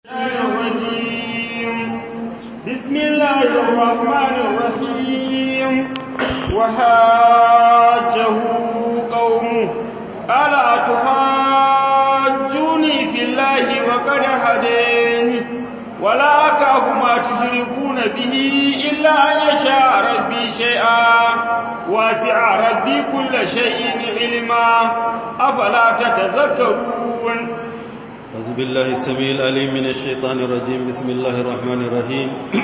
الرجيم بسم الله الرحمن الرحيم وحاجه قومه قال أتحاجوني في الله وقد هديني ولا أكاف ما تشركون به إلا أن يشاء ربي شيئا واسع ربي كل شيء علما أفلا تتذكرون أعوذ بالله السميع العليم من الشيطان الرجيم بسم الله الرحمن الرحيم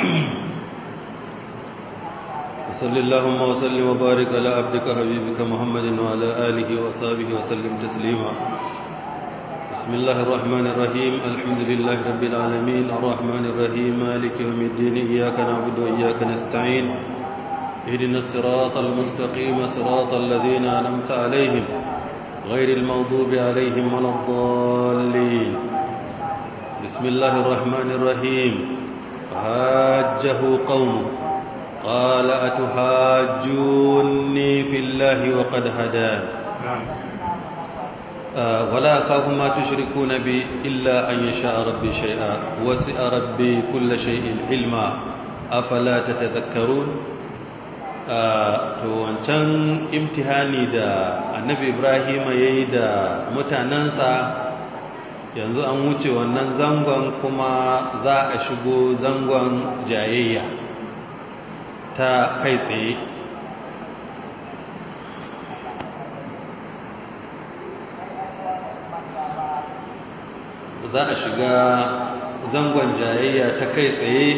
وصل اللهم وسلم وبارك على عبدك حبيبك محمد وعلى آله وصحبه وسلم تسليما بسم الله الرحمن الرحيم الحمد لله رب العالمين الرحمن الرحيم مالك يوم الدين إياك نعبد وإياك نستعين اهدنا الصراط المستقيم صراط الذين أنعمت عليهم غير المغضوب عليهم ولا الضالين بسم الله الرحمن الرحيم فهاجه قومه قال أتحاجوني في الله وقد هدان آه ولا أخاف ما تشركون بي إلا أن يشاء ربي شيئا وسع ربي كل شيء علما أفلا تتذكرون to wancan imtihani da annabi ibrahim ya yi da mutanensa yanzu an wuce wannan zangon kuma za a shigo zangon jayayya ta kai tsaye za a shiga zangon jayayya ta kai tsaye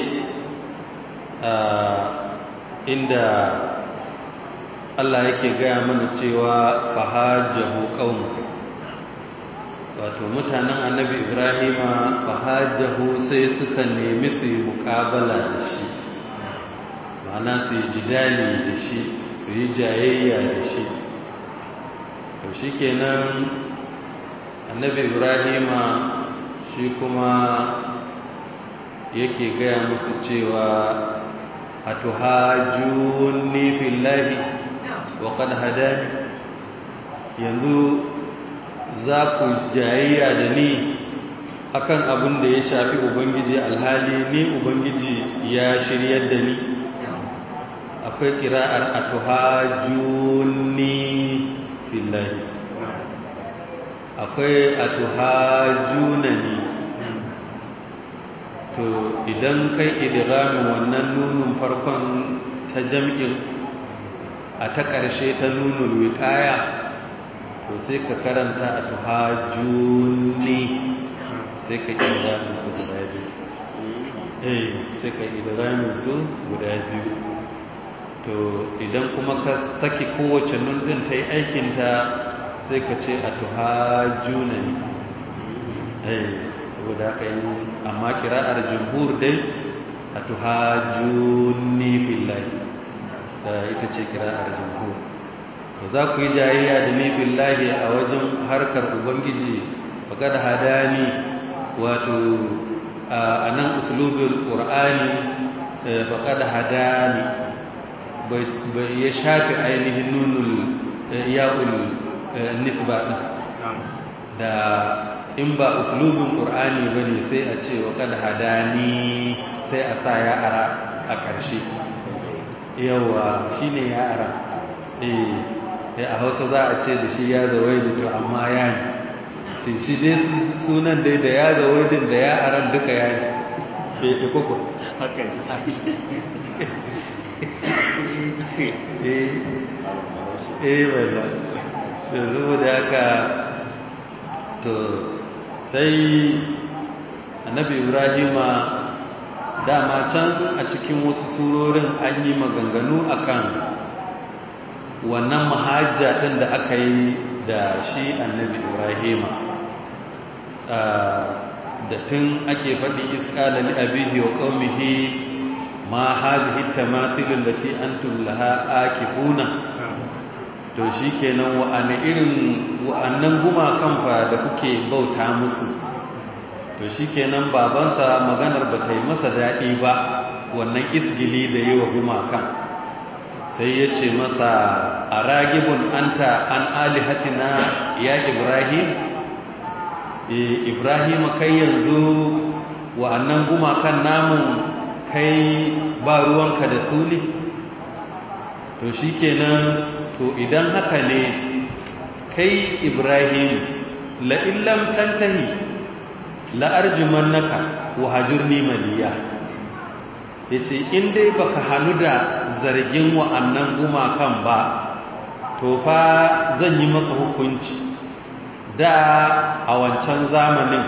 inda Allah yake gaya mana cewa fahajjahu qaum wato mutanen annabi Ibrahima fahajjahu sai suka nemi su yi muƙabala da shi ma'ana su yi jidali da shi su yi jayayya da shi to shikenan annabi Ibrahima shi kuma yake gaya musu cewa atuhajunni fillahi wa qad hadani yanzu za ku jayayya da ni akan abin da ya shafi ubangiji alhali ni ubangiji ya shiryar da ni akwai kira'ar atuhajunni fillahi akwai atuhajunani to idan kai idiramin wannan nunin farkon ta jam'in a ta ƙarshe ta nunin wiƙaya to sai ka karanta a tuhajuni sai ka idiramin su guda biyu eh sai ka idiramin su guda biyu to idan kuma ka saki kowace nunin ta yi aikinta sai ka ce a tuhajuna ne eh saboda haka yi amma kira'ar jumhur dai a tuhajjuni fillahi da ita ce kira'ar jumhur to za ku yi jayayya da ni fillahi a wajen harkar ubangiji faƙad hadani wato a nan usulubin ƙur'ani faƙad hadani bai ya shafi ainihin nunul ya'ul nisba da in ba uslubin ƙur'ani ba ne sai a ce wa kad hadani sai a sa ya ara a ƙarshe yawa shi ne ya ara eh a hausa za a ce da shi ya zawai da to amma ya ne sai shi dai sunan dai da ya zawai din da ya aran duka ya ne bai fi kuku haka ne eh wala da zuwa da haka to sai annabi ibrahima dama can a cikin wasu surorin an yi maganganu akan wannan mahajja ɗin da aka yi da shi annabi ibrahima da tun ake faɗi iskala li abihi wa qaumihi ma hadhihi tamasilul lati antum laha akifuna to shi kenan wa'ane irin wa'annan gumakan fa da kuke bauta musu to shi kenan babansa maganar ba ta yi masa daɗi ba wannan isgili da yi wa gumakan sai ya ce masa a ragibin anta an alihatina ya ibrahim ibrahim kai yanzu wa'annan gumakan namun kai ba ruwanka da su ne to shi kenan to idan haka ne kai ibrahim la'illam tantahi la'arjuman naka wa hajjurni maliya ya ce in dai baka hannu da zargin wa'annan gumakan ba to fa zan yi maka hukunci da a wancan zamanin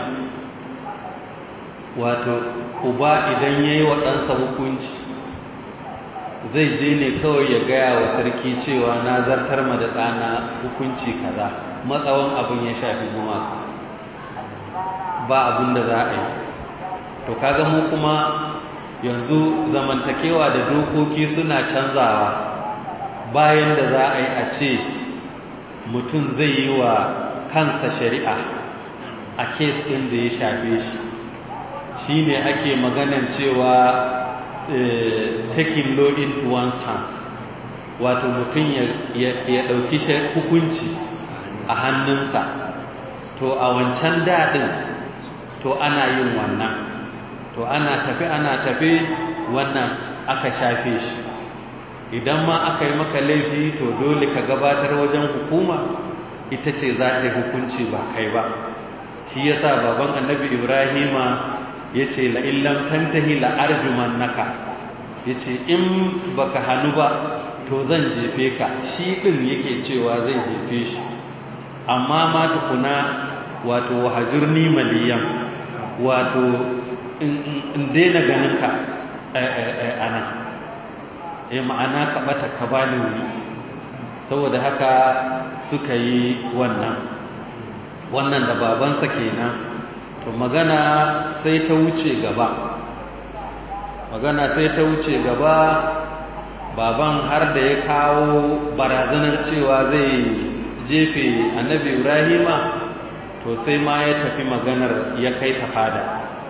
wato uba idan ya yi waɗansa hukunci zai je ne kawai ya gaya wa sarki cewa na zartar ma da ɗana hukunci kaza matsawan abin ya shafi gumaka ba abin da za a yi to kaga mu kuma yanzu zamantakewa da dokoki suna canzawa bayan da za a yi a ce mutum zai yi wa kansa shari'a a kes ɗin da ya shafe shi shi ne ake maganan cewa taking law in one's hands wato mutum ya ɗauki hukunci a hannunsa to a wancan daɗin to ana yin wannan to ana tafi ana tafi wannan aka shafe shi idan ma aka yi maka laifi to dole ka gabatar wajen hukuma ita ce za ta yi hukunci ba kai ba shi ya sa baban annabi ibrahima ya ce la'illam tantahi la'arjuman naka ya ce in baka hannu ba to zan jefe ka shi ɗin yake cewa zai jefe shi amma ma tukuna wato hajurni maliyan wato in daina ganin ka a nan e ma'ana ka bata ka bani wuri saboda haka suka yi wannan wannan da babansa kenan to magana sai ta wuce gaba magana sai ta wuce gaba baban har da ya kawo barazanar cewa zai jefe annabi ibrahima to sai ma ya tafi maganar ya kai ta fada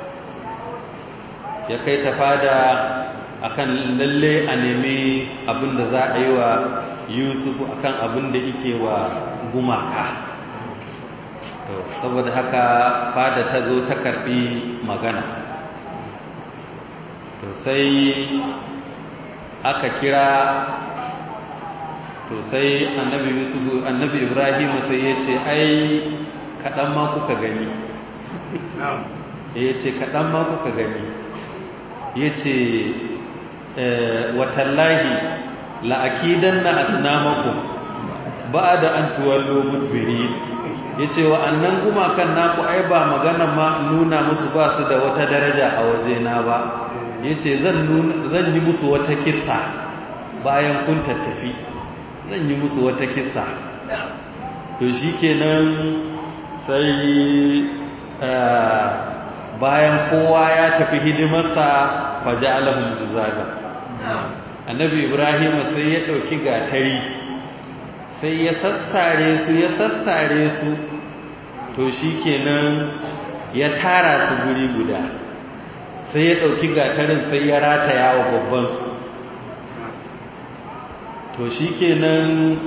ya kai ta fada akan lalle a nemi abin da za a yi wa yusuf akan abin da yake wa gumaka to saboda haka fada ta zo ta karbi magana to sai aka kira to sai annabi yusuf annabi ibrahim sai ya ce ai kaɗan ma kuka gani ya ce kaɗan ma kuka gani ya ce watallahi la'akidan na asinamakon ba da an tuwallo mudbiri ya ce wa annan gumakan naku ai ba magana ma nuna musu ba su da wata daraja a wajena ba ya ce zan yi musu wata kisa bayan kun tattafi zan yi musu wata kisa to shi kenan sai bayan kowa ya tafi hidimarsa faja alahun juzaza annabi ibrahim sai ya ɗauki gatari sai ya sassare su ya sassare su to shi kenan ya tara su guri guda sai ya ɗauki gatarin sai ya rataya wa babbansu to shi kenan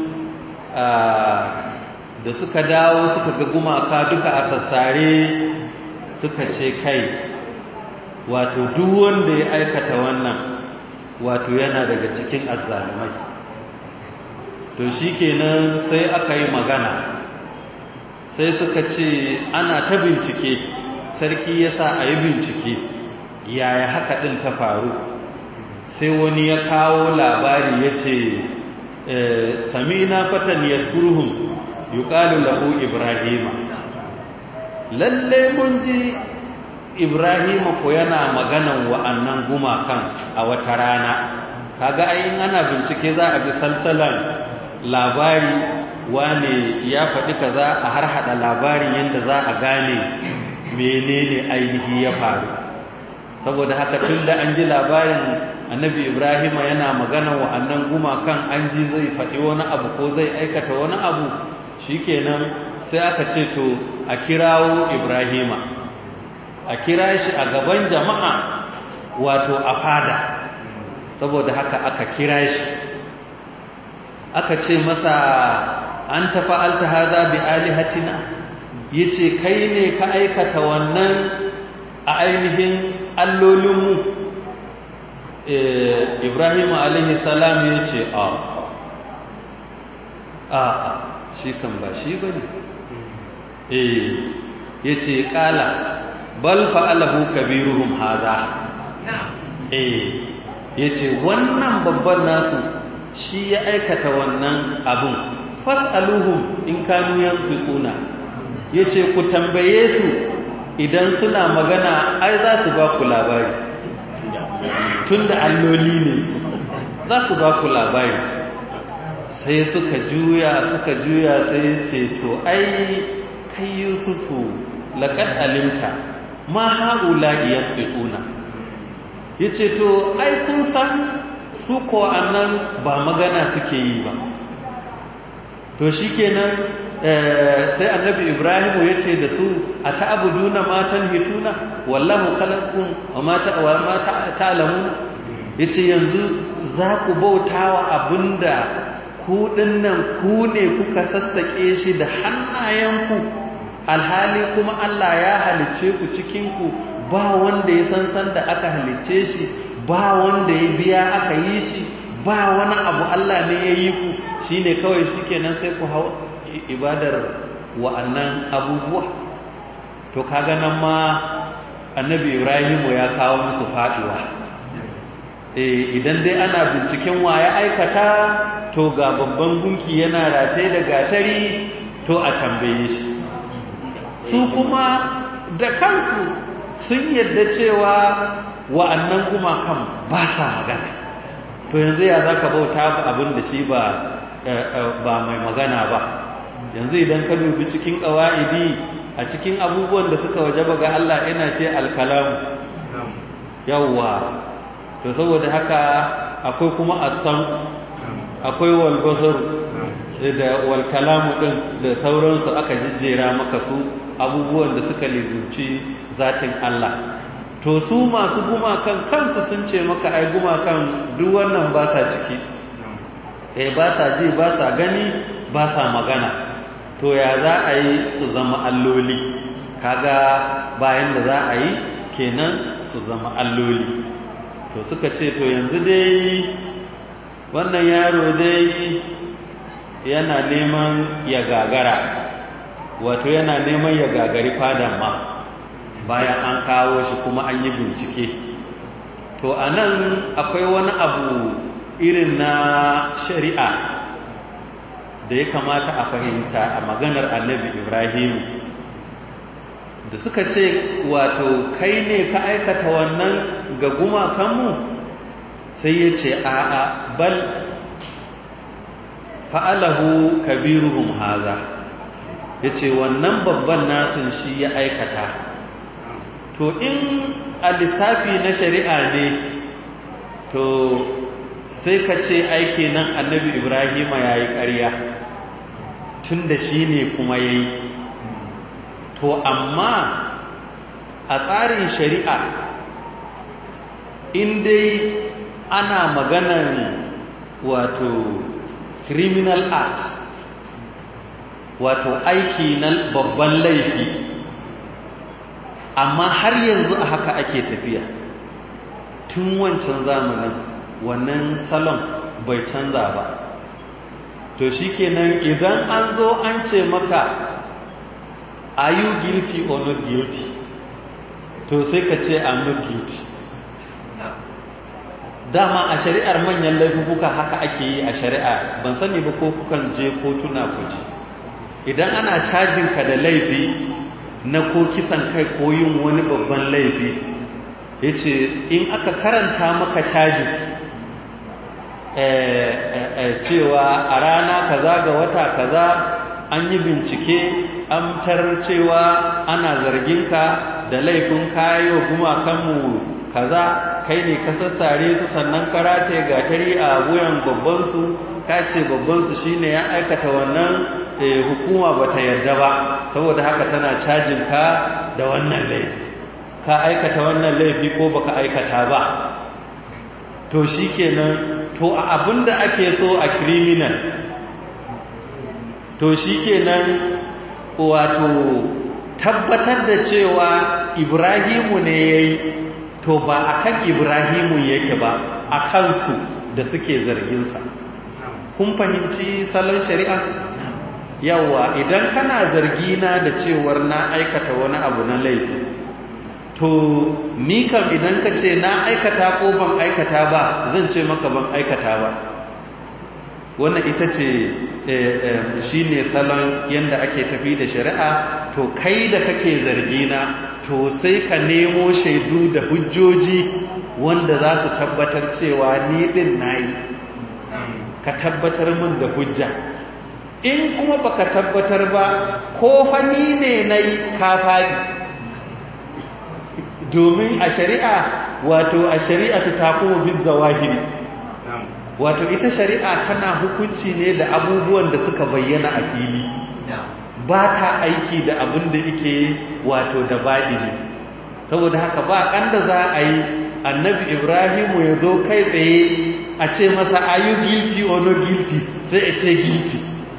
da suka dawo suka ga gumaka duka a sassare suka ce kai wato duk wanda ya aikata wannan wato yana daga cikin azzalumai to shikenan sai aka yi magana sai suka ce ana ta bincike sarki ya sa a yi bincike yaya haka ɗin ta faru sai wani ya kawo labari ya ce sami na fatan yaskuruhun yuqalu lahu ibrahima lalle mun ji ibrahima ko yana maganan wa'annan gumakan a wata rana kaga ai in ana bincike za a bi salsalan labari wane ya faɗi kaza a har hada labarin yadda za a gane menene ainihi ya faru saboda haka tun da an ji labarin annabi ibrahima yana maganan wa'annan gumakan an ji zai faɗi wani abu ko zai aikata wani abu shikenan sai aka ce to a kirawo ibrahima a kira shi a gaban jama'a wato a fada saboda haka aka kira shi aka ce masa an tafa'alta haza bi alihatina yace kai ne ka aikata wannan a ainihin allolinmu ibrahim alaihi salam ya ce a a shi kan ba shi ba ne ya ce kala bal fa'alahu kabiruhum haza ya ce wannan babban nasu shi ya aikata wannan abin fas'aluhum in kanu yanfiquna yace ku tambaye su idan suna magana ai za su ba ku labari tunda alloli ne su za su ba ku labari sai suka juya suka juya sai ce to ai kai yusufu laqad alimta ma haula yanfiquna yace to ai kun san su ko annan ba magana suke yi ba to shikenan sai annabi ibrahimu ya ce da su a ta'abuduna matan hituna wallahu khalaqakum wa ma ta'lamun yace yanzu za ku bautawa abinda ku dinnan ku ne kuka sassake shi da hannayenku alhali kuma Allah ya halicce ku cikin ku ba wanda ya san san da aka halicce shi ba wanda ya biya aka yi shi ba wani abu Allah ne ya yi ku shine kawai shikenan sai ku hau ibadar wa'annan abubuwa to kaga nan ma annabi ibrahimu ya kawo musu faduwa eh idan dai ana binciken wa ya aikata to ga babban gunki yana rataye da gatari to a tambaye shi su kuma da kansu sun yadda cewa wa'annan gumakan ba sa magana to yanzu ya zaka bauta abin da shi ba ba mai magana ba yanzu idan ka dubi cikin ƙawa'idi a cikin abubuwan da suka wajaba ga Allah ina ce alkalamu yawwa to saboda haka akwai kuma asan akwai walbasar da walkalamu din da sauransu aka jijjera maka su abubuwan da suka lizinci zatin Allah to su masu gumakan kansu sun ce maka ai gumakan duk wannan ba sa ciki eh ba sa ji ba sa gani ba sa magana to ya za a yi su zama alloli kaga bayan da za a yi kenan su zama alloli to suka ce to yanzu dai wannan yaro dai yana neman ya gagara wato yana neman ya gagari fadan ma bayan an kawo shi kuma an yi bincike to a nan akwai wani abu irin na shari'a da ya kamata a fahimta a maganar annabi ibrahim da suka ce wato kai ne ka aikata wannan ga gumakanmu sai ya ce a'a bal fa'alahu kabiruhum haza ya ce wannan babban nasin shi ya aikata to in a lissafi na shari'a ne to sai ka ce aiki nan annabi ibrahima ya yi ƙarya tun da shi ne kuma ya yi to amma a tsarin shari'a in dai ana maganar wato criminal act wato aiki na babban laifi amma har yanzu a haka ake tafiya tun wancan zamanin wannan salon bai canza ba to shikenan idan an zo an ce maka are you guilty or not guilty to sai ka ce i'm not guilty dama a shari'ar manyan laifuka haka ake yi a shari'a ban sani ba ko kukan je kotuna ku ji idan ana cajin ka da laifi na ko kisan kai ko yin wani babban laifi yace in aka karanta maka charges cewa a rana kaza ga wata kaza an yi bincike an tarar cewa ana zarginka da laifin kayo gumakanmu kaza kai ne ka sassare su sannan karate gatari a wuyan babbansu ka ce babbansu shine ya aikata wannan hukuma bata yarda ba saboda haka tana cajin ka da wannan laifi ka aikata wannan laifi ko baka aikata ba to shikenan to a abinda ake so a criminal to shikenan wato tabbatar da cewa ibrahimu ne ya yi to ba a kan ibrahimu yake ba a kansu da suke zarginsa kun fahimci salon shari'a yawa idan kana zargina da cewar na aikata wani abu na laifi to ni kam idan ka ce na aikata ko ban aikata ba zan ce maka ban aikata ba wannan ita ce shi ne salon yadda ake tafi da shari'a to kai da kake zargina to sai ka nemo shaidu da hujjoji wanda za su tabbatar cewa ni din na yi ka tabbatar min da hujja in kuma baka tabbatar ba ko fani ne na yi ka faɗi domin a shari'a wato a shari'a ta kuma bin zawahiri wato ita shari'a tana hukunci ne da abubuwan da suka bayyana a fili ba ta aiki da abin da yake wato da baɗini saboda haka ba ƙanda za a yi annabi ibrahimu ya zo kai tsaye a ce masa are you guilty or no guilty sai a ce guilty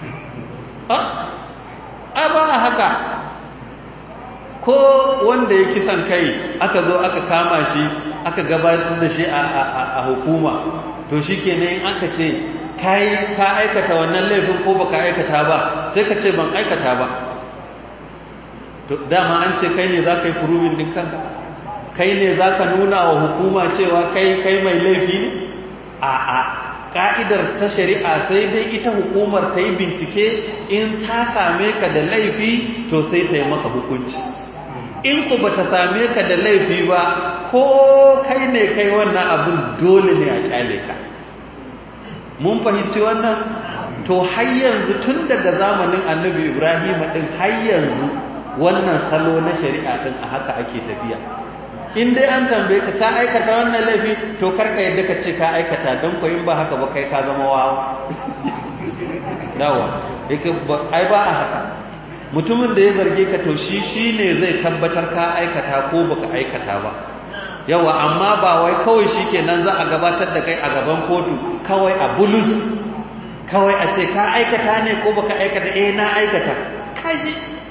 a ba a haka ko wanda ya kisan kai aka zo aka kama shi aka gabatar da shi a hukuma to shi ke in aka ce ka aikata wannan laifin ko baka aikata ba sai ka ce ban aikata ba to dama an ce kai ne za ka yi furubin din kanka kai ne za ka nuna wa hukuma cewa kai kai mai laifi ne a a ka'idar ta shari'a sai dai ita hukumar ta yi bincike in ta same ka da laifi to sai ta yi maka hukunci in ku ba ta same ka da laifi ba ko kai ne kai wannan abin dole ne a kyale ka mun fahimci wannan to har yanzu tun daga zamanin annabi ibrahim din har yanzu wannan salo na shari'a din a haka ake tafiya in dai an tambaye ka ka aikata wannan laifi to karka yadda ka ce ka aikata don ko in ba haka ba kai ka zama wawa dawa ai ba a haka mutumin da ya zarge ka to shi shine zai tabbatar ka aikata ko baka aikata ba yawa amma ba wai kawai shikenan za a gabatar da kai a gaban kotu kawai a bulus kawai a ce ka aikata ne ko baka aikata eh na aikata kaji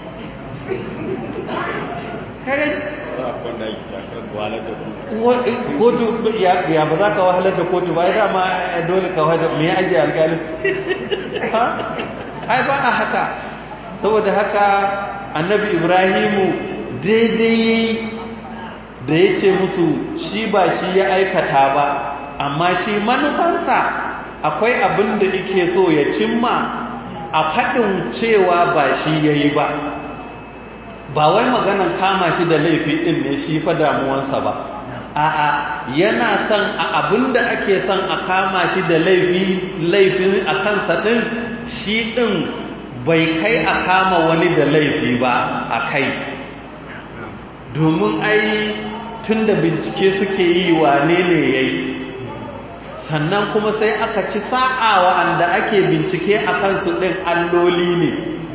kaji kotu ya ba za ka wahalar da kotu ba ya dama dole ka wahalar me ya ajiye alƙalin ai ba a haka saboda haka annabi ibrahimu daidai da ya ce musu shi ba shi ya aikata ba amma shi manufansa akwai abin da ike so ya cimma a faɗin cewa ba shi ya yi ba ba wai maganan kama shi da laifi ɗin ne shi fa damuwansa ba a'a yana son a abin da ake son a kama shi da laifin a kansa ɗin shi ɗin bai kai a kama wani da laifi ba a kai domin ai tun da bincike suke yi wane ne ya yi sannan kuma sai aka ci sa'a wa'anda ake bincike a kansu ɗin alloli ne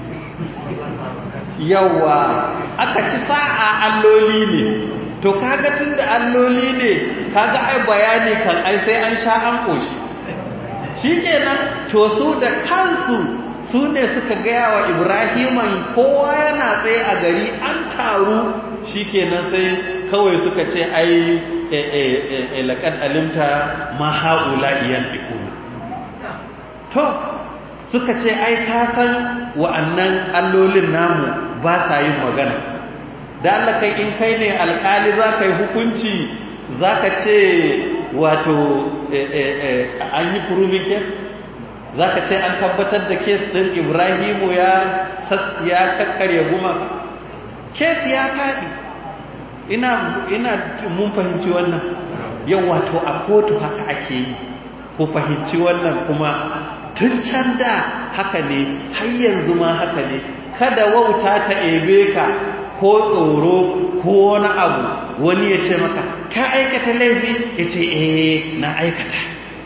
yawa aka ci sa'a alloli ne to kaga tun da alloli ne kaga ai bayani kan ai sai an sha an ƙoshi shi kenan to su da kansu su ne suka gaya wa ibrahiman kowa yana tsaye a gari an taru shi kenan sai kawai suka ce ai laƙar alimta ma haula iyan ikuna to suka ce ai ka san wa'annan allolin namu ba sa yin magana da Allah kai in kai ne alƙali za ka yi hukunci za ka ce wato an yi proving case za ka ce an tabbatar da kes ɗin ibrahimu ya ya kakkarya gumaka kes ya faɗi ina ina mun fahimci wannan yau wato a kotu haka ake yi ko fahimci wannan kuma tun can da haka ne har yanzu ma haka ne kada wauta ta ebe ka ko tsoro ko wani abu wani ya ce maka ka aikata laifi ya ce eh na aikata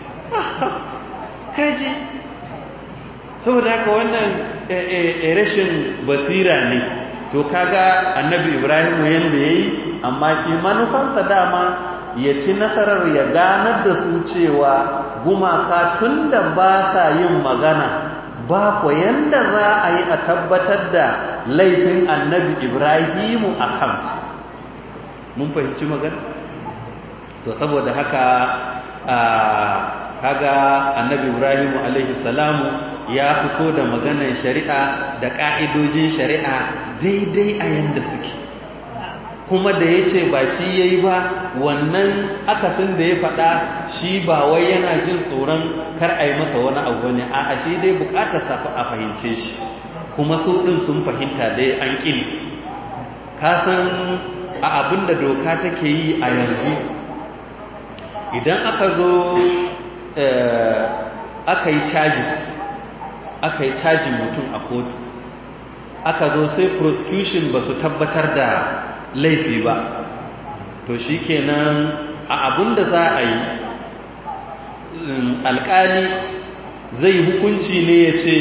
kaji saboda haka wannan rashin basira ne to kaga annabi ibrahimu yanda yayi amma shi manufansa dama ya ci nasarar ya ganar da su cewa gumaka tunda ba sa yin magana ba ko yanda za a yi a tabbatar da laifin annabi ibrahimu a kansu mun fahimci magana to saboda haka kaga annabi ibrahimu alaihi salamu ya fito da maganar shari'a da ƙa'idojin shari'a daidai a yanda suke kuma da ya ce ba shi ya yi ba wannan akasin da ya faɗa shi ba wai yana jin tsoron kar a yi masa wani abu ne a shi dai bukatar safi a fahimce shi kuma su ɗin sun fahimta dai an ƙini kasan a abin da doka take yi a yanzu idan aka zo aka yi charges aka yi cajin mutum a kotu aka zo sai prosecution ba su tabbatar da laifi ba to shi kenan a abin da za a yi alkali zai hukunci ne ya ce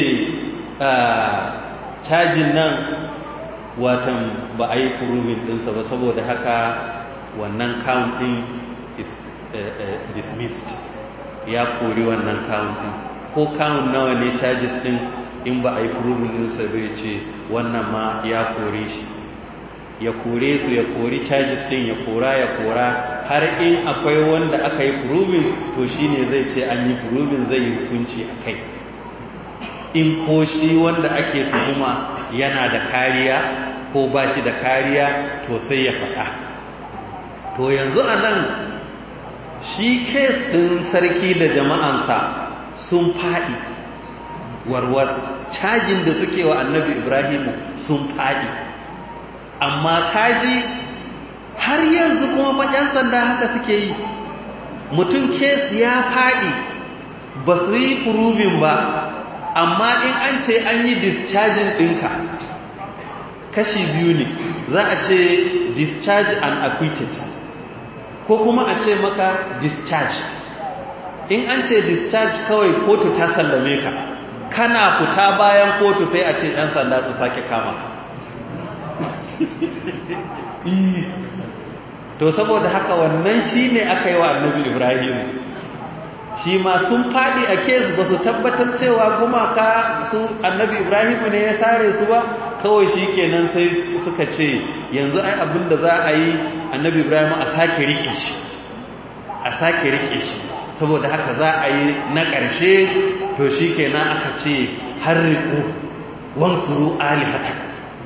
cajin nan watan ba a yi kurubin dinsa ba saboda haka wannan count din is dismissed ya kori wannan count din ko count nawa ne charges din in ba a yi kurubin dinsa bai ce wannan ma ya kore shi ya kore su ya kori charges din ya kora ya kora har in akwai wanda aka yi proving to shine zai ce an yi proving zai yi hukunci a kai in ko shi wanda ake tuhuma yana da kariya ko ba shi da kariya to sai ya faɗa to yanzu a nan shi kes ɗin sarki da jama'ansa sun faɗi warwar cajin da suke wa annabi ibrahimu sun faɗi amma kaji har yanzu kuma maɗyan sanda haka suke yi mutum kes ya faɗi ba su yi proving ba amma in an ce an yi discharging ɗinka kashi biyu ne za a ce discharge and acquitted ko kuma a ce maka discharge in an ce discharge kawai kotu ta sallame ka kana fita bayan kotu sai a ce 'yan sanda su sake kama to saboda haka wannan shi ne aka yi wa annabi ibrahim shi ma sun faɗi a kes ba su tabbatar cewa gumaka su annabi ibrahim ne ya sare su ba kawai shi kenan sai suka ce yanzu ai abin da za a yi annabi ibrahim a sake rike shi a sake rike shi saboda haka za a yi na ƙarshe to shi kenan aka ce har riƙo wansuru alihatan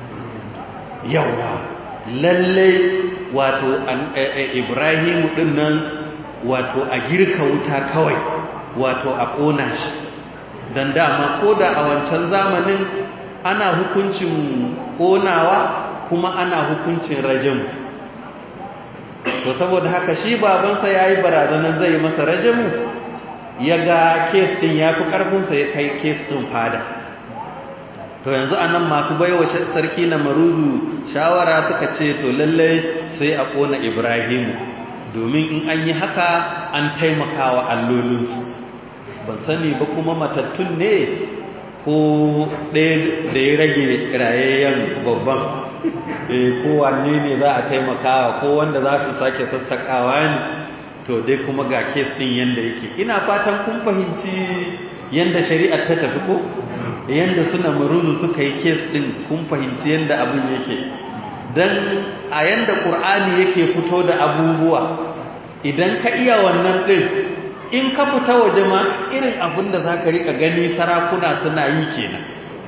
yawa lallai wato ibrahimu din nan wato a girka wuta kawai wato a ƙona shi don dama ko da a wancan zamanin ana hukuncin ƙonawa kuma ana hukuncin rajamu to saboda haka shi babansa ya yi barazanar zai masa rajamu ya ga kes ɗin ya fi ƙarfinsa ya kai kes ɗin fada to yanzu anan masu baiwa sarki na maruzu shawara suka ce to lallai sai a kona ibrahimu domin in an yi haka an taimakawa allolinsu ban sani ba kuma matattun ne ko ɗaya da ya rage rayayyen babban ko wanne ne za a taimakawa ko wanda za su sake sassaƙawa ne to dai kuma ga kes ɗin yadda yake ina fatan kun fahimci yadda shari'ar ta tafi ko yadda suna maruzu suka yi kes ɗin kun fahimci yadda abin yake don a yadda ƙur'ani yake fito da abubuwa idan ka iya wannan ɗin in ka fita waje ma irin abin da za ka riƙa gani sarakuna suna yi kenan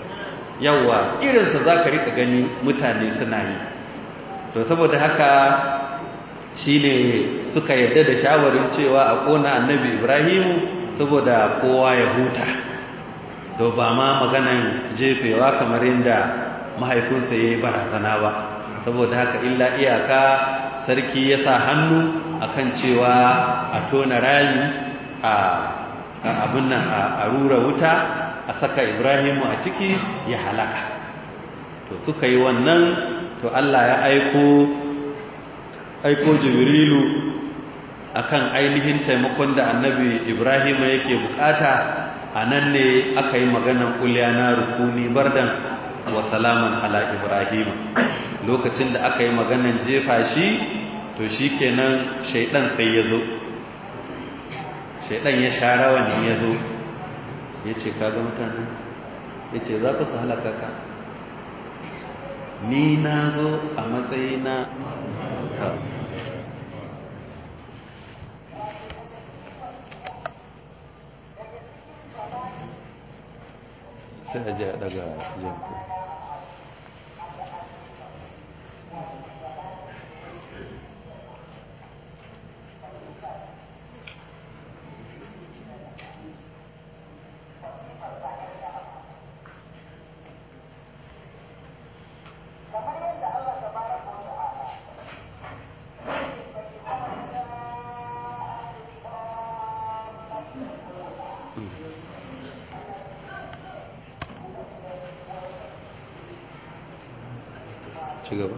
yawa irinsa za ka riƙa gani mutane suna yi to saboda haka shi ne suka yarda da shawarin cewa a ƙona annabi ibrahimu saboda kowa ya huta to ba ma maganan jefewa kamar yadda mahaifinsa ya yi barazana ba saboda haka illa iyaka sarki ya sa hannu akan cewa a tona rami a abin nan a rura wuta a saka ibrahimu a ciki ya halaka to suka yi wannan to Allah ya aiko aiko jibrilu akan ainihin taimakon da annabi ibrahimu yake bukata a nan ne aka yi maganan kulya na rukuni bardan wa salaman ala ibrahim lokacin da aka yi maganan jefa shi to shi kenan shaidan sai ya zo shaidan ya sha rawani ya zo ya ce kaga mutane ya ce za ka su halaka ka ni na zo a matsayina ta sai a ji a daga janku ci gaba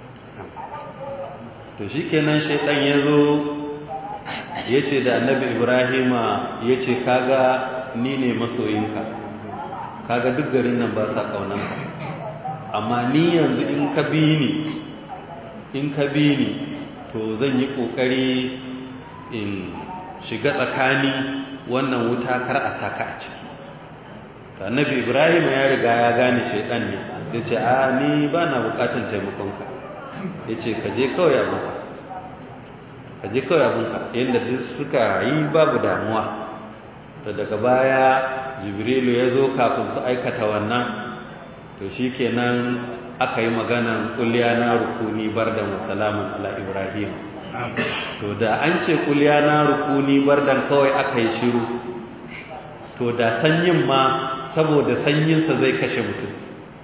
to shi kenan shaidan ya zo ya ce da annabi ibrahima ya ce kaga ni ne masoyinka kaga duk garin nan ba sa ƙaunanka amma ni yanzu in ka bi ni in ka bi ni to zan yi ƙoƙari in shiga tsakani wannan wuta kar a saka a ciki ta annabi ibrahima ya riga ya gane shaidan ne ya ce a ni ba na bukatan taimakonka ya ce ka je kawai abinka ka je kawai abinka yadda duk suka yi babu damuwa to daga baya jibrilu ya zo kafin su aikata wannan to shi kenan aka yi maganan kulliya na rukuni bardan wa salamun ala ibrahim to da an ce kulliya na rukuni bardan kawai aka yi shiru to da sanyin ma saboda sanyinsa zai kashe mutum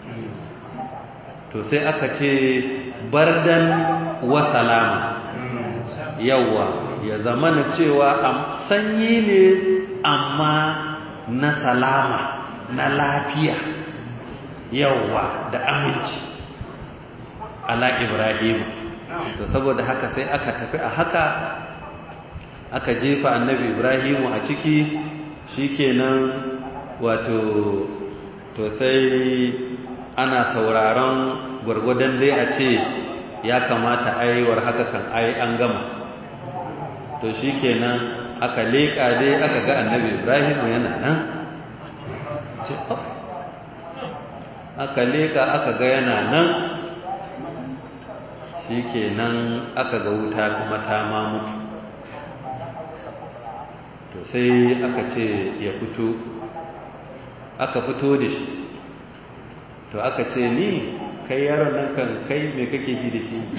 to sai aka ce bardan wa salama yawa ya zama na cewa sanyi ne amma na salama na lafiya yawa da aminci ala ibrahim to saboda haka sai aka tafi a haka aka jefa annabi ibrahim a ciki shikenan wato to sai ana sauraron gwargwadon dai a ce ya kamata aiwar haka kan ai an gama to shi kenan aka leƙa dai aka ga annabi ibrahim yana nan ce aka leƙa aka ga yana nan shi kenan aka ga wuta kuma ta ma mutu to sai aka ce ya fito aka fito da shi to aka ce ni kai yaron nan kan kai me kake ji da shi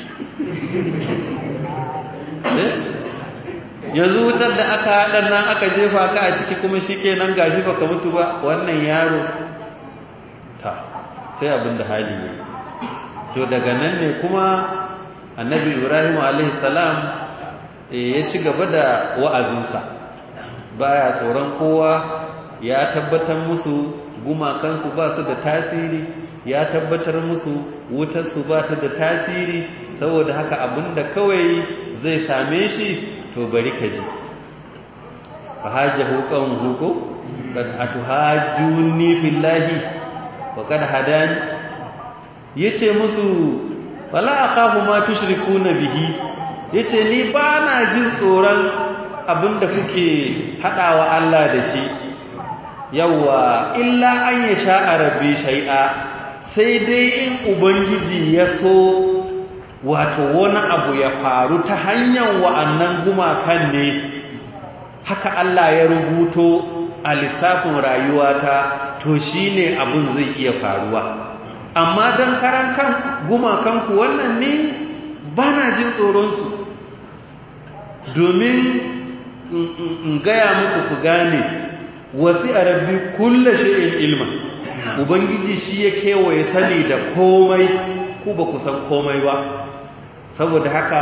yanzu wutar da aka haɗar nan aka jefa ka a ciki kuma shi ke nan gashi baka mutu ba wannan yaro ta sai abin da hali ne to daga nan ne kuma annabi ibrahim salam ya ci gaba da wa'azinsa baya tsoron kowa ya tabbatar musu gumakansu ba su da tasiri ya tabbatar musu wutarsu ba ta da tasiri saboda haka abinda kawai zai same shi to bari ka ji fahajjahu qawmuhu ko kad atuhajjuni fillahi wa kad hadani yace musu wala akhafu ma tushrikuna bihi yace ni ba na jin tsoron abinda kuke hadawa Allah da shi yawa illa an yasha rabbi shay'a sai dai in ubangiji ya so wato wani abu ya faru ta hanyar wa'annan gumakan ne haka Allah ya rubuto a lissafin rayuwata to shi ne abin zai iya faruwa amma don karan kan gumakanku wannan ne ba na jin tsoronsu domin in gaya muku ku gane wasi a rabbi kulle shi'in ilma ubangiji shi ya kewaye sani da komai ku ba ku san komai ba saboda haka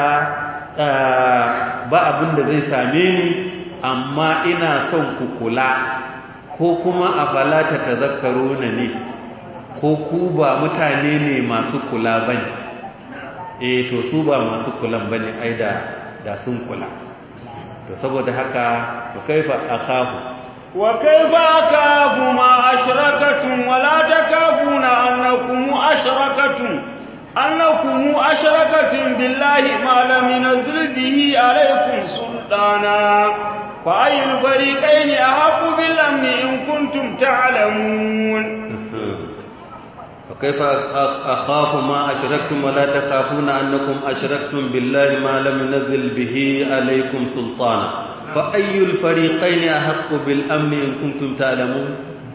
ba abin da zai same ni amma ina son ku kula ko kuma a falata ta zakaru na ne ko ku ba mutane ne masu kula ba ne e to su ba masu kulan ba ne ai da sun kula to saboda haka ku kaifa a kafu wa kaifa akafu ma ashrakatun wala takafuna annakum ashrakatun أنكم أشركتم بالله ما لم ينزل به عليكم سلطانا فأي الفريقين أحق بالأمن إن كنتم تعلمون وكيف أخاف ما أشركتم ولا تخافون أنكم أشركتم بالله ما لم ينزل به عليكم سلطانا فأي الفريقين أحق بالأمن إن كنتم تعلمون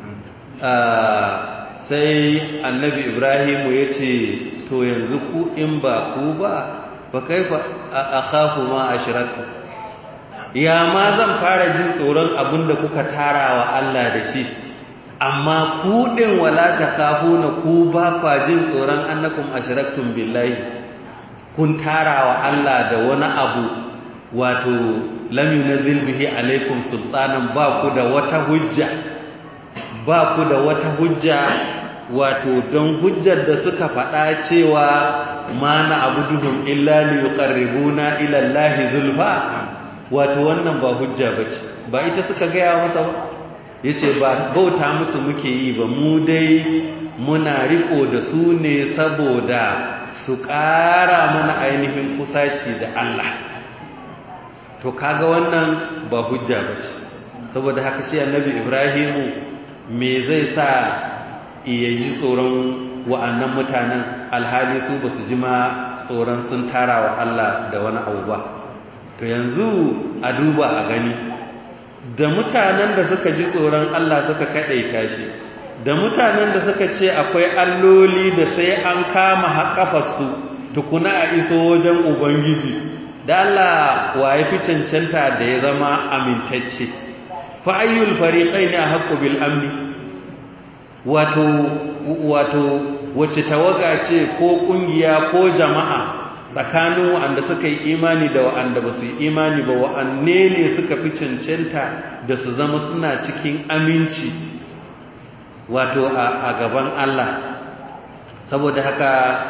sai annabi ibrahim ya ce to yanzu ku in ba ku ba ba kaifa a khafu ma ashraktu ya ma zan fara jin tsoron abinda kuka tara wa Allah da shi amma ku din wala na ku ba kwa jin tsoron annakum ashraktum billahi kun tara wa Allah da wani abu wato lam yunzil bihi alaikum sultanan ba ku da wata hujja ba ku da wata hujja wato don hujjar da suka faɗa cewa ma na abuduhum illa li yuqarribuna ila Allah zulfa wato wannan ba hujja bace ba ita suka gaya masa ba yace ba bauta musu muke yi ba mu dai muna riko da su ne saboda su ƙara mana ainihin kusaci da Allah to kaga wannan ba hujja bace saboda haka shi annabi Ibrahimu me zai sa iya ji tsoron wa'annan mutanen alhali su ba su ji ma tsoron sun tara wa Allah da wani abu ba to yanzu a duba a gani da mutanen da suka ji tsoron Allah suka kaɗaita shi da mutanen da suka ce akwai alloli da sai an kama haƙafarsu tukuna a iso wajen ubangiji da Allah wa ya fi cancanta da ya zama amintacce fa'ayyul fariƙai ne a haƙƙo bil amni wato wato wacce tawaga ce ko ƙungiya ko jama'a tsakanin wa'anda suka yi imani da wa'anda ba su yi imani ba wa'anne ne suka fi cancanta da su zama suna cikin aminci wato a gaban Allah saboda haka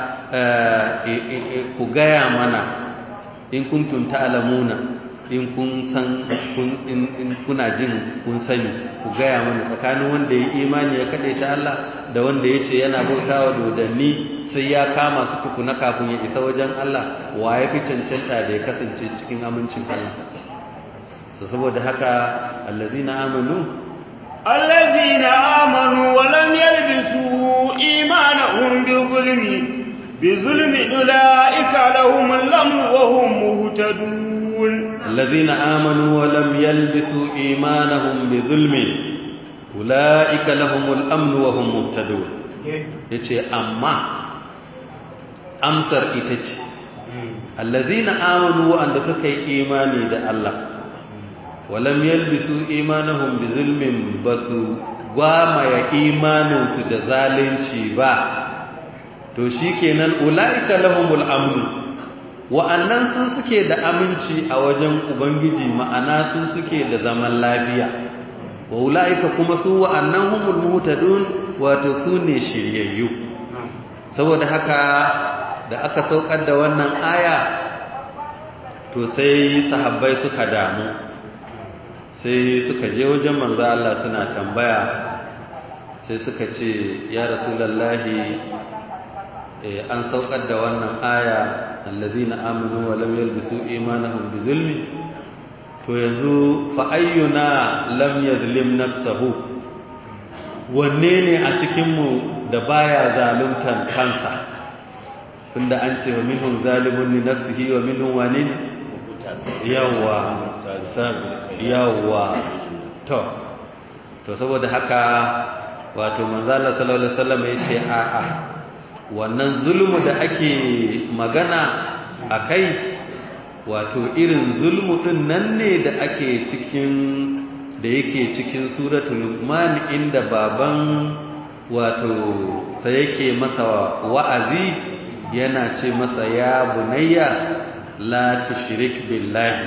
ku gaya mana in kuntum ta'lamuna in kun san in kuna jin kun sani ku gaya mana tsakanin wanda ya imani ya kaɗe ta Allah da wanda ya ce yana bautawa dodanni sai ya kama su tukuna kafin ya isa wajen Allah wa ya fi cancanta da ya kasance cikin amincin Allah saboda haka allazina amanu الذين آمنوا ولم يلبسوا إيمانهم بظلم بظلم أولئك لهم الأمن وهم مهتدون الذين آمنوا ولم يلبسوا إيمانهم بظلم أولئك لهم الأمن وهم مهتدون yace amma amsar ita ce allazina amanu wa'anda suka yi imani da Allah walam yalbisu imanahum bizulmin basu gwamaya imaninsu da zalunci ba to shikenan ulaika lahumul amnu wa'annan sun suke da aminci a wajen ubangiji ma'ana sun suke da zaman lafiya wa ulaika kuma su wa'annan humul muhtadun wato su ne shiryayyu saboda haka da aka saukar da wannan aya to sai sahabbai suka damu sai suka je wajen manzo Allah suna tambaya sai suka ce ya rasulullahi an saukar da wannan aya allazina amanu wa lam yalbisu imanahum bizulmi to yanzu fa ayyuna lam yazlim nafsahu wanne ne a cikin mu da baya zaluntan kansa tunda an ce wa minhum zalimun li nafsihi wa minhum wanin yawa yawa to to saboda haka wato manzo Allah sallallahu alaihi wasallam yace a'a wannan zulmu da ake magana akai wato irin zulmu din nan ne da ake cikin da yake cikin suratul luqman inda baban wato sai yake masa wa'azi yana ce masa ya bunayya la tushrik billahi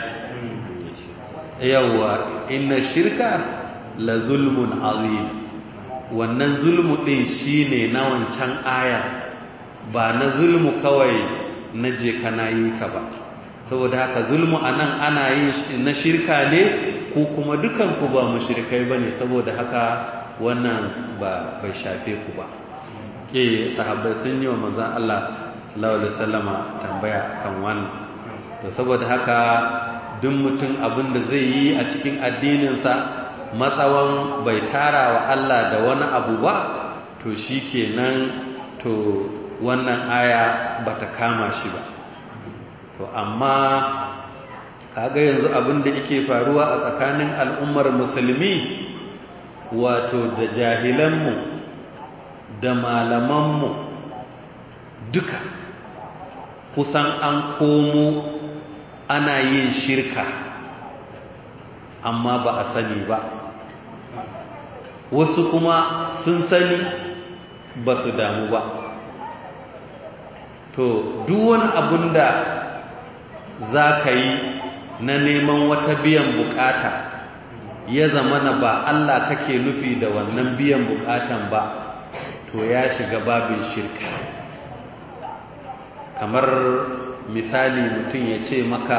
yawa inna shirka la zulmun azim wannan zulmu din shine na wancan aya ba na zulmu kawai na je kana yi ka ba saboda haka zulmu anan ana yin na shirka ne ko kuma dukan ku ba mushrikai bane saboda haka wannan ba bai shafe ku ba eh sahabbai sun yi wa manzon Allah sallallahu alaihi wasallama tambaya kan wannan to saboda haka duk mutum abin da zai yi a cikin addininsa matsawan bai tara wa Allah da wani abu ba to shi kenan to to wannan aya bata kama shi ba to amma kaga yanzu abin da yake faruwa a tsakanin al'ummar musulmi wato da jahilanmu da malamanmu duka kusan an komo ana yin shirka amma ba a sani ba wasu kuma sun sani ba su damu ba to duwan abin da za ka yi na neman wata biyan bukata ya zama na ba Allah kake nufi da wannan biyan bukatan ba to ya shiga babin shirka kamar misali mutum ya ce maka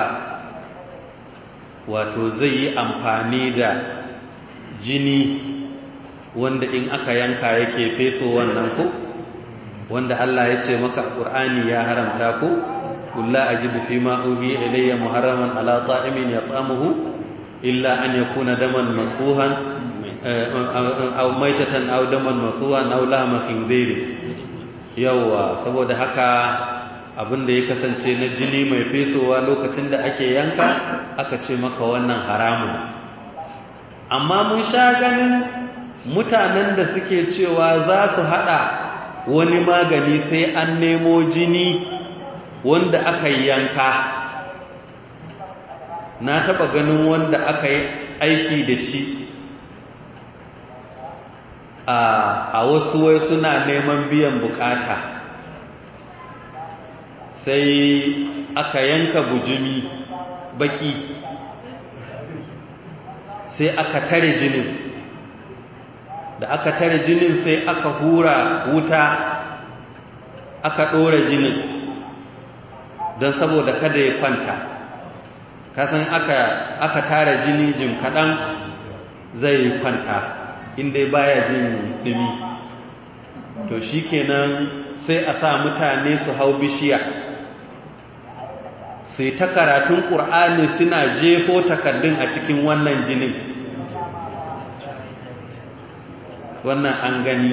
wato zai yi amfani da jini wanda in aka yanka yake feso wannan ko wanda Allah ya ce maka Qur'ani ya haramta ko kulla ajidu fi ma uhi ilayya muharraman ala ta'imin yat'amuhu illa an yakuna daman masfuhan aw maitatan aw daman masfuhan aw lahma khinzir yawa saboda haka abinda ya kasance na jini mai fesowa lokacin da ake yanka aka ce maka wannan haramun amma mun sha ganin mutanen da suke cewa za su hada wani magani sai an nemo jini wanda aka yi yanka na taba ganin wanda aka yi aiki da shi a wasu wai suna neman biyan bukata sai aka yanka bujumi baki sai aka tare jinin da aka tare jinin sai aka hura wuta aka ɗora jinin don saboda kada ya kwanta kasan aka aka tara jini jin kaɗan zai kwanta inda baya jin ɗumi to shi kenan sai a sa mutane su hau bishiya sai ta karatun ƙur'ani suna jefo takardun a cikin wannan jinin wannan an gani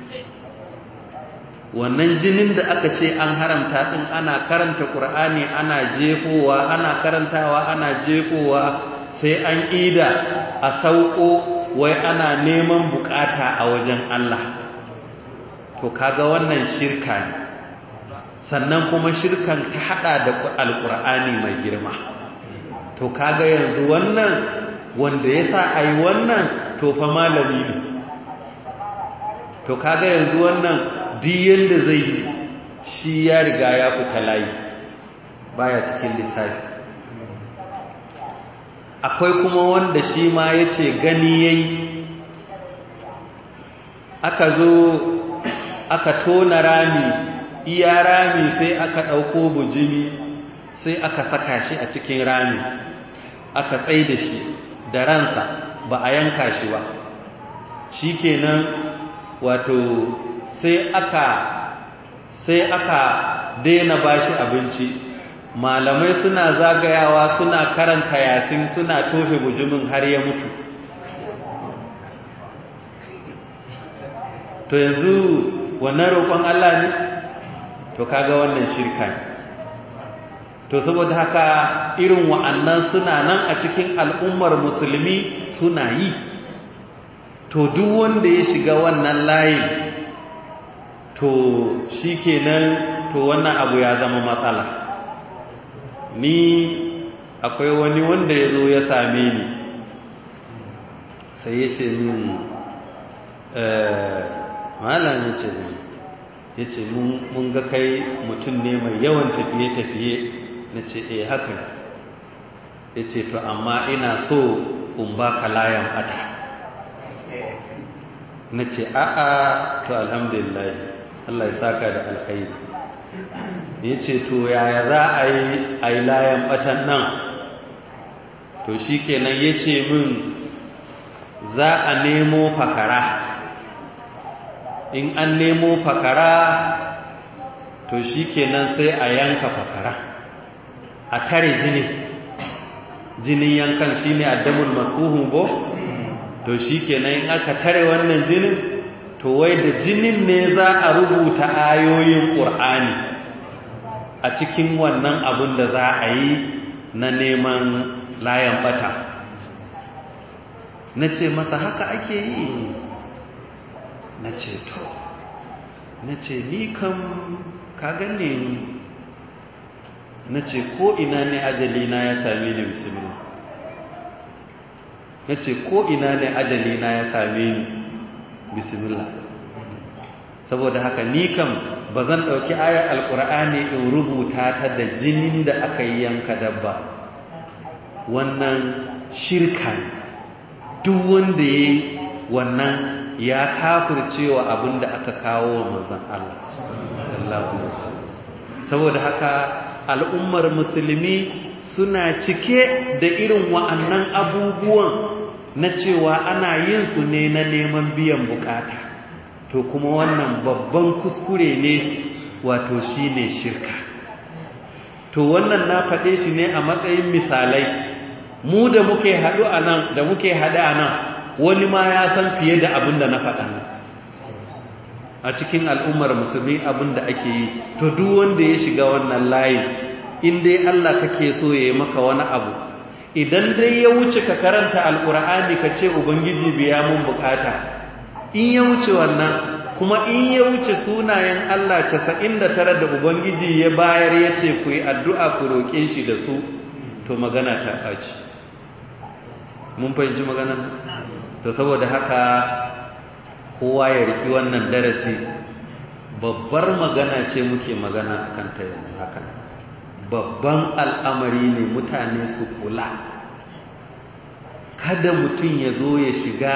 wannan jinin da aka ce an haramta din ana karanta qur'ani ana jefowa ana karantawa ana jefowa sai an ida a sauko wai ana neman bukata a wajen Allah to kaga wannan shirka ne sannan kuma shirkan ta hada da alqur'ani mai girma to kaga yanzu wannan wanda yasa ai wannan to fa malami ne to kaga yanzu wannan duk yanda zai yi shi ya riga ya fita layi baya cikin lissafi akwai kuma wanda shi ma ya ce gani ya yi aka zo aka tona rami iya rami sai aka ɗauko bujimi sai aka saka shi a cikin rami aka tsai da shi da ransa ba a yanka shi ba shi kenan wato sai aka sai aka daina bashi abinci malamai suna zagayawa suna karanta yasin suna tofe bujumin har ya mutu to yanzu wannan roƙon Allah ne to kaga wannan shirka ne to saboda haka irin wa'annan suna nan a cikin al'ummar musulmi suna yi to duk wanda ya shiga wannan layin to shi kenan to wannan abu ya zama matsala ni akwai wani wanda ya zo ya same ni sai ya ce min malam ya ce ya ce mun ga kai mutum ne mai yawan tafiye-tafiye na ce eh haka ya ce to amma ina so in ba ka layan ata na ce a'a to alhamdulillah Allah ya saka da alkhairi ya ce to yaya za a yi a yi layan batan nan to shi kenan ya ce min za a nemo fakara in an nemo fakara to shi kenan sai a yanka fakara a tare jini jinin yankan shi ne addamul masuhun bo to shi kenan in aka tare wannan jinin to wai da jinin ne za a rubuta ayoyin ƙur'ani a cikin wannan abin da za a yi na neman layan bata na ce masa haka ake yi na ce to na ce ni kam ka gane ni na ce ko ina ne ajalina ya same ni bismillah na ce ko ina ne ajalina ya same ni bismillah saboda haka ni kam ba zan ɗauki ayar alƙur'ani in rubuta ta da jinin da aka yi yanka dabba wannan shirka ne duk wanda ya yi wannan ya kafircewa abin da aka kawo wa manzan Allah saboda haka al'ummar musulmi suna cike da irin wa'annan abubuwan na cewa ana yin su ne na neman biyan bukata to kuma wannan babban kuskure ne wato shi ne shirka to wannan na faɗe shi ne a matsayin misalai mu da muke haɗu a nan da muke haɗu a nan wani ma ya san fiye da abin da na faɗa a cikin al'ummar musulmi abin da ake yi to duk wanda ya shiga wannan layin in dai Allah kake so ya yi maka wani abu idan dai ya wuce ka karanta alkur'ani ka ce ubangiji biya mun bukata in ya wuce wannan kuma in ya wuce sunayen Allah 99 da ubangiji ya bayar ya ce ku yi addu'a ku roƙe shi da su to magana ta ɓaci mun fahimci maganar to saboda haka kowa ya riki wannan darasi babbar magana ce muke magana akan ta yanzu haka babban al'amari ne mutane su kula kada mutum ya zo ya shiga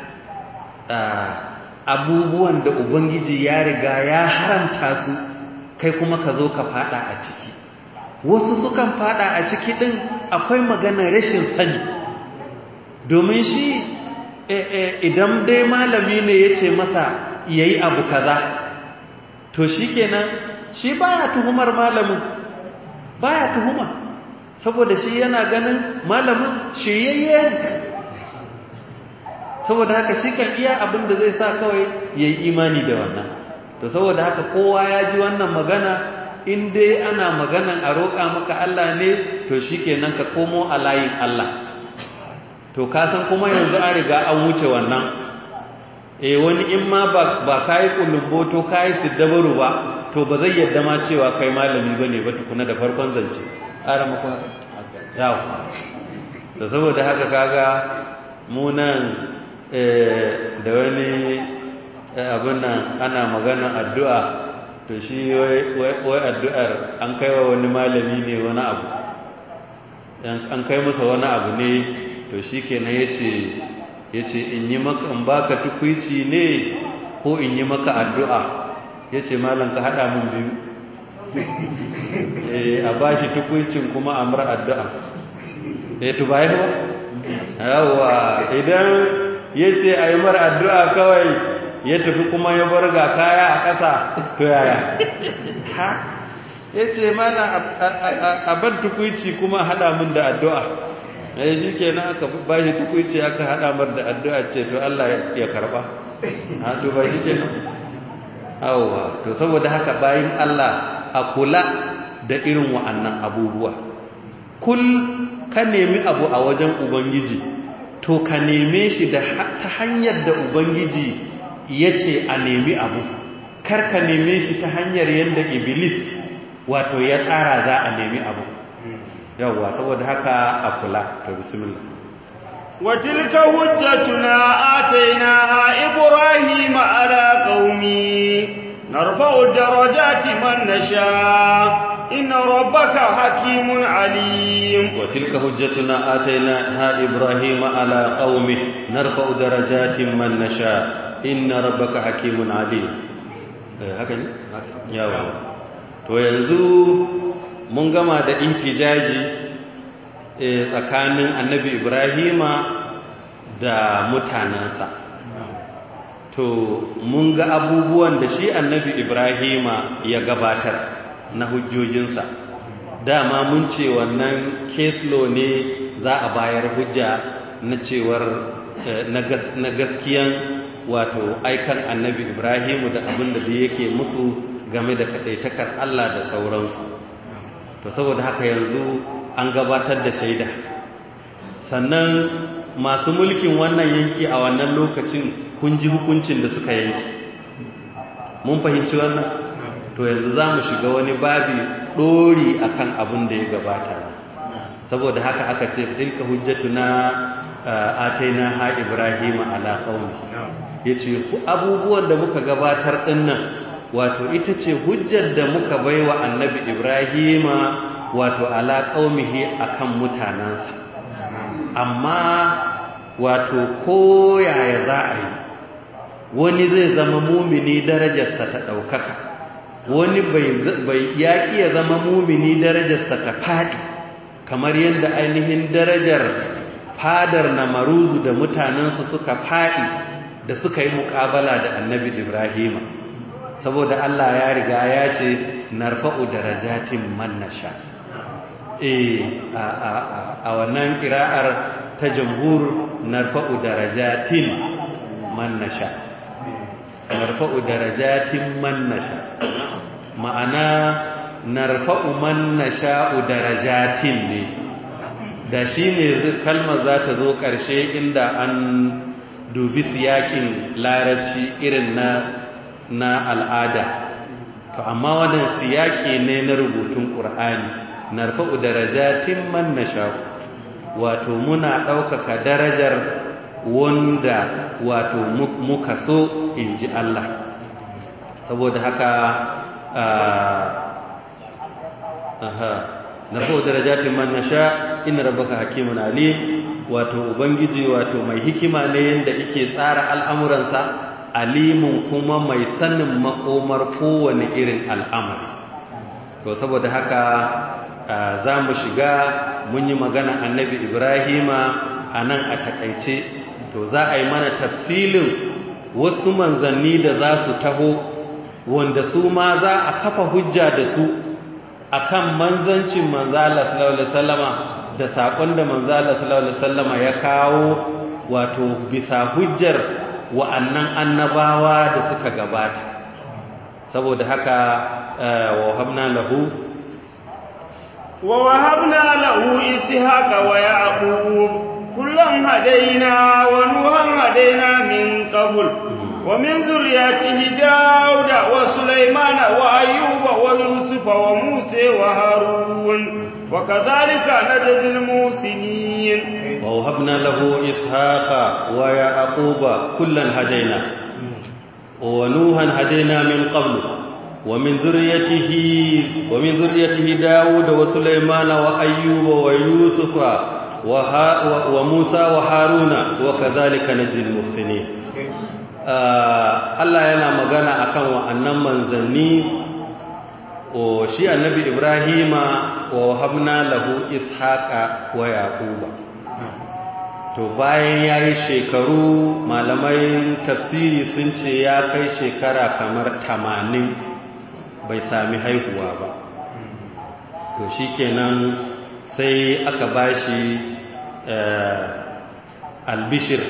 abubuwan da ubangiji ya riga ya haramta su kai kuma ka zo ka fada a ciki wasu sukan fada a ciki din akwai magana rashin sani domin shi idan dai malami ne ya ce masa yayi abu kaza to shi kenan shi baya tuhumar malamin baya tuhuma saboda shi yana ganin malamin shiryayye saboda haka shi kan iya abin da zai sa kawai ya yi imani da wannan to saboda haka kowa ya ji wannan magana in dai ana maganan a roƙa maka Allah ne to shi kenan ka komo a layin Allah to kasan kuma yanzu an riga an wuce wannan e wani in ma ba ka yi kulumboto ka yi siddabaru ba to ba zai yadda ma cewa kai malami ba ne ba tukuna da farkon zance ƙara makon yawo da saboda haka kaga munan da wani abin nan ana magana addu'a to shi wai addu'ar an kai wa wani malami ne wani abu an kai masa wani abu ne to shi kenan ya ce ya ce in yi maka in baka tukwici ne ko in yi maka addu'a ya ce malam ka haɗa min biyu a ba shi tukwicin kuma a mara addu'a ya tuba yi ba yawa idan ya ce a yi mara addu'a kawai ya tafi kuma ya bar ga kaya a ƙasa to yaya ha ya ce mana a bar tukwici kuma haɗa min da addu'a ya shi ke na aka ba shi tukwici aka haɗa mar da addu'a ce to Allah ya karɓa ha to ba shi ke nan awa to saboda haka bayan Allah a kula da irin wa'annan abubuwa kul ka nemi abu a wajen ubangiji to ka neme shi da ta hanyar da ubangiji ya ce a nemi abu kar ka neme shi ta hanyar yadda iblis wato ya tsara za a nemi abu yawwa saboda haka a kula to bismillah وتلك حجتنا آتيناها إبراهيم على قومه نرفع درجات من نشاء إن ربك حكيم عليم وتلك حجتنا آتيناها إبراهيم على قومه نرفع درجات من نشاء إن ربك حكيم عليم هكذا يا to yanzu mun gama da intijaji tsakanin annabi ibrahima da mutanensa to mun ga abubuwan da shi annabi ibrahima ya gabatar na hujjojinsa dama mun ce wannan keslo ne za a bayar hujja na cewar na gaskiyan wato aikan annabi ibrahimu da abin da da yake musu game da kaɗaitakar Allah da sauransu to saboda haka yanzu an gabatar da shaida sannan masu mulkin wannan yanki a wannan lokacin kun ji hukuncin da suka yanki mun fahimci wannan to yanzu za mu shiga wani babi ɗori akan abin da ya gabata saboda haka aka ce tilka hujjatuna ataina ha ibrahim ala qaumi yace ku abubuwan da muka gabatar dinnan wato ita ce hujjar da muka baiwa annabi ibrahim wato ala qaumihi akan mutanansa amma wato koyaya za a yi wani zai zama mumini darajarsa ta ɗaukaka wani bai yaƙi ya zama mumini darajarsa ta faɗi kamar yadda ainihin darajar fadar na maruzu da mutanensu suka faɗi da suka yi muƙabala da annabi ibrahima saboda Allah ya riga ya ce narfa'u darajatin man nasha eh a wannan ƙira'ar ta jamhur narfa'u darajatin man nasha narfa'u darajatin man nasha ma'ana narfa'u man nasha'u darajatin ne da shi ne kalmar za ta zo ƙarshe inda an dubi siyakin larabci irin na na al'ada to amma wannan siyaki ne na rubutun ƙur'ani narfa'u darajatin man nasha'u wato muna ɗaukaka darajar wanda wato muka so in ji Allah saboda haka aha narfa'u darajatin man nasha inna rabbaka hakimun alim wato ubangiji wato mai hikima ne yanda yake tsara al'amuransa alimun kuma mai sanin makomar kowane irin al'amari to saboda haka za mu shiga mun yi magana annabi ibrahima a nan a takaice to za a yi mana tafsilin wasu manzanni da za su taho wanda su ma za a kafa hujja da su akan manzancin manzala sallallahu alaihi wasallama da sakon da manzala sallallahu alaihi wasallama ya kawo wato bisa hujjar wa'annan annabawa da suka gabata saboda haka wa habna lahu wa wahabna lahu ishaqa wa yaqub kullan hadaina wa nuhan hadaina min qabl ومن ذريته داود وسليمان وأيوب ويوسف وموسى وهارون وكذلك نجزي المحسنين ووهبنا له إسحاق ويعقوب كلا هدينا ونوحا هدينا من قبل ومن ذريته ومن ذريته داود وسليمان وأيوب ويوسف وموسى وهارون وكذلك نجزي المحسنين Allah yana magana akan wa'annan manzanni o shi annabi Ibrahima wa habna lahu ishaqa wa yaquba to bayan yayi shekaru malamai tafsiri sun ce ya kai shekara kamar 80 bai sami haihuwa ba to shikenan sai aka bashi albishir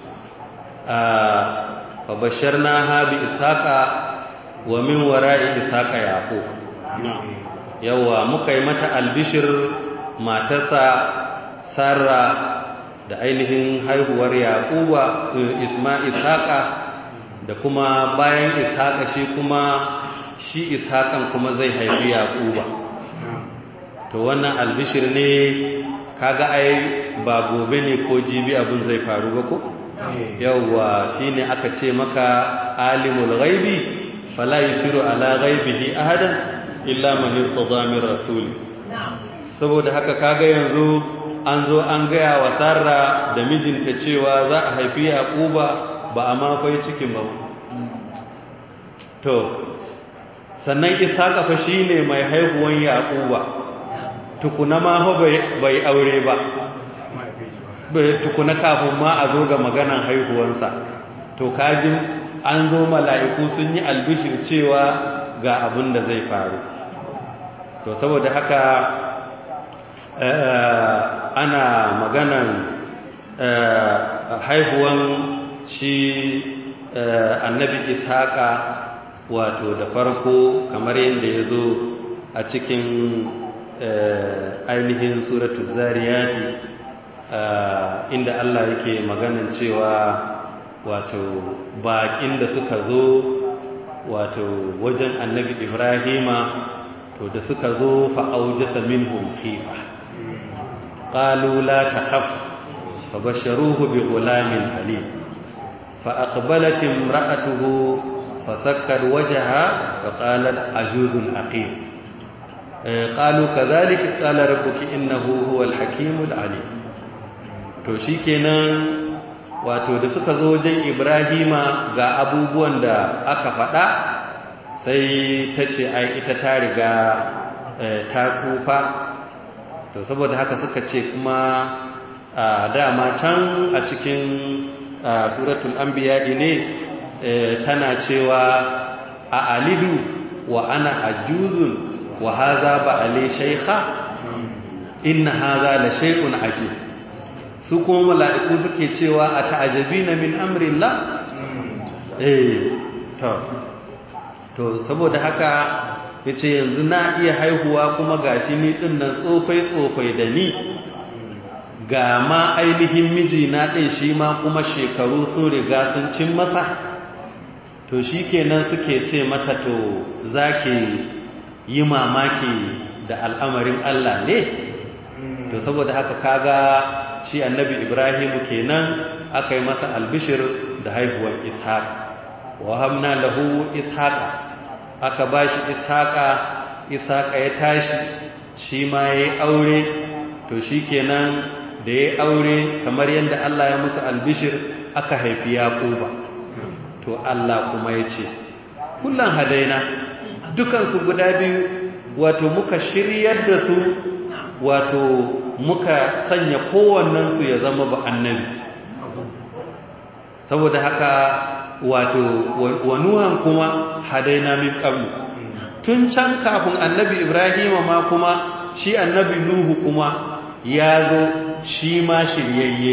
فبشرناها بإسحاق ومن وراء إسحاق يعقوب yawa muka yi mata albishir matarsa sarra da ainihin haihuwar yaquba isma ishaqa da kuma bayan ishaqa shi kuma shi ishaqan kuma zai haifi yaquba to wannan albishir ne kaga ai ba gobe ne ko jibi abin zai faru ba ko yawwa shine aka ce maka alimul ghaibi fala yusiru ala ghaibihi ahadan illa man irtada min rasul saboda haka kaga yanzu an zo an gaya wa sarra da mijinta cewa za a haifi yaquba ba a ma kai cikin ba to sannan isaka fa shine mai haihuwan yaquba tukuna ma fa bai aure ba tukuna kafin ma a zo ga maganan haihuwansa to kajin an zo mala'iku sun yi albishir cewa ga abin da zai faru to saboda haka ana maganan haihuwan shi annabi ishaqa wato da farko kamar yadda ya zo a cikin ainihin suratu zariyati inda Allah yake maganan cewa wato baƙin da suka zo wato wajen annabi ibrahima to da suka zo fa'aujasa minhum khifa qalu la takhaf fabasharuhu bi ghulamin halim fa aqbalat imra'atuhu fasakkar wajha fa qalat ajuzun aqim qalu kadhalika qala rabbuki innahu huwal hakimul alim to shikenan wato da suka zo wajen ibrahima ga abubuwan da aka faɗa sai ta ce ai ita ta riga ta tsufa to saboda haka suka ce kuma dama can a cikin suratul anbiya ne tana cewa a alidu wa ana ajuzun wa haza ba ale shaykha inna haza la shay'un ajib su kuma mala'iku suke cewa a ta'ajabina min amrillah eh to to saboda haka yace yanzu na iya haihuwa kuma gashi ni din nan tsofai tsofai da ni ga ma ainihin miji na din shi ma kuma shekaru sun riga sun cin masa to shikenan suke ce mata to zaki yi mamaki da al'amarin Allah ne to saboda haka kaga shi annabi Ibrahim kenan aka yi masa albishir da haihuwar Ishaq wa hamna lahu Ishaqa aka bashi Ishaqa Ishaqa ya tashi shi ma yayi aure to shikenan da yayi aure kamar yadda Allah ya musu albishir aka haifi Yaquba to Allah kuma yace kullan hadaina dukan su guda biyu wato muka shiryar da su wato muka sanya kowannensu ya zama ba annabi saboda haka wato wanuhan kuma hadaina min qablu tun can kafin annabi ibrahim ma kuma shi annabi nuhu kuma ya zo shi ma shiryayye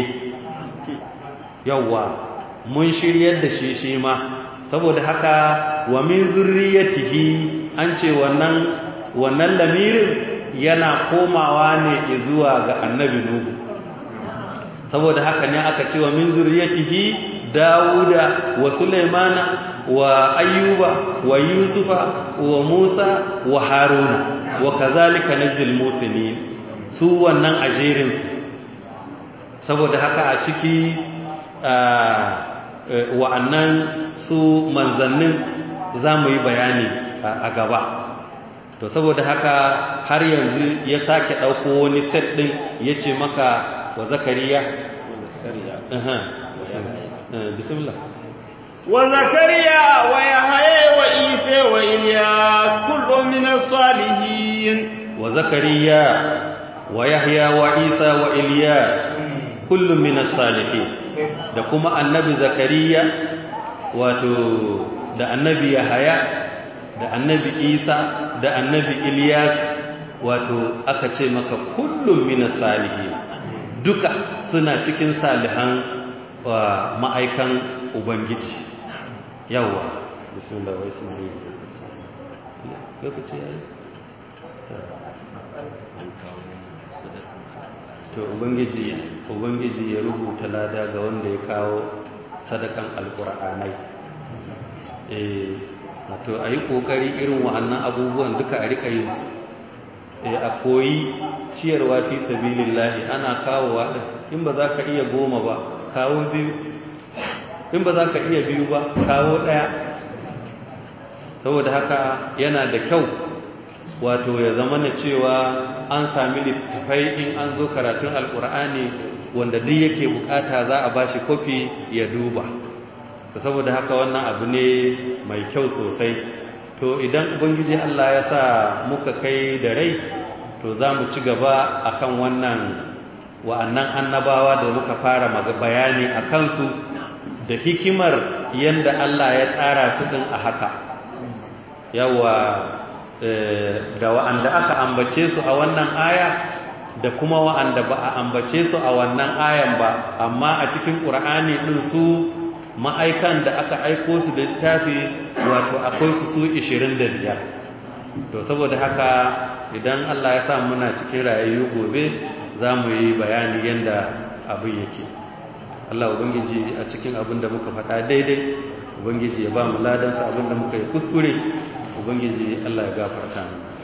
yawa mun shiryar da shi shi ma saboda haka wa min zurriyatihi an ce wannan wannan lamirin yana komawa ne zuwa ga annabi nuhu saboda haka ne aka ce wa min zurriyatihi dawuda wa sulaimana wa ayyuba wa yusufa wa musa wa haruna wa kazalika najzil muslimin su wannan ajerin su saboda haka a ciki wa'annan su manzannin za mu yi bayani a gaba to saboda haka har yanzu ya sake ɗauko wani set ɗin ya ce maka wa zakariya bismillah wa zakariya wa yahaya wa isa wa ilyas kullu min as-salihin wa zakariya wa yahya wa isa wa ilyas kullu min as-salihin da kuma annabi zakariya wato da annabi yahaya da annabi isa da annabi Ilyas wato aka ce maka kullum minas salihin duka suna cikin salihan wa ma'aikan ubangiji yawa bismillah wa isma'il lokaci yayi to ubangiji ubangiji ya rubuta lada ga wanda ya kawo sadakan alqur'anai eh wato a yi ƙoƙari irin wa'annan abubuwan duka a rika yin su a koyi ciyarwa fi sabilillahi ana kawowa in ba za ka iya goma ba kawo biyu in ba za ka iya biyu ba kawo ɗaya saboda haka yana da kyau wato ya zama na cewa an sami littafai in an zo karatun alkur'ani wanda duk yake bukata za a bashi kofi ya duba saboda haka wannan abu ne mai kyau sosai to idan ubangiji Allah ya sa muka kai da rai to za mu ci gaba akan wannan wa'annan annabawa da muka fara bayani a kansu da hikimar yadda Allah ya tsara su ɗin a haka yawa da wa'anda aka ambace su a wannan aya da kuma wa'anda ba a ambace su a wannan ayan ba amma a cikin ƙur'ani ɗin su ma'aikan da aka aiko su da littafi wato akwai su su 25 to saboda haka idan Allah ya sa muna cikin rayayyu gobe za mu yi bayani yadda abin yake Allah ubangiji a cikin abin da muka faɗa daidai ubangiji ya ba mu ladansa abin da muka yi kuskure ubangiji Allah ya gafarta mu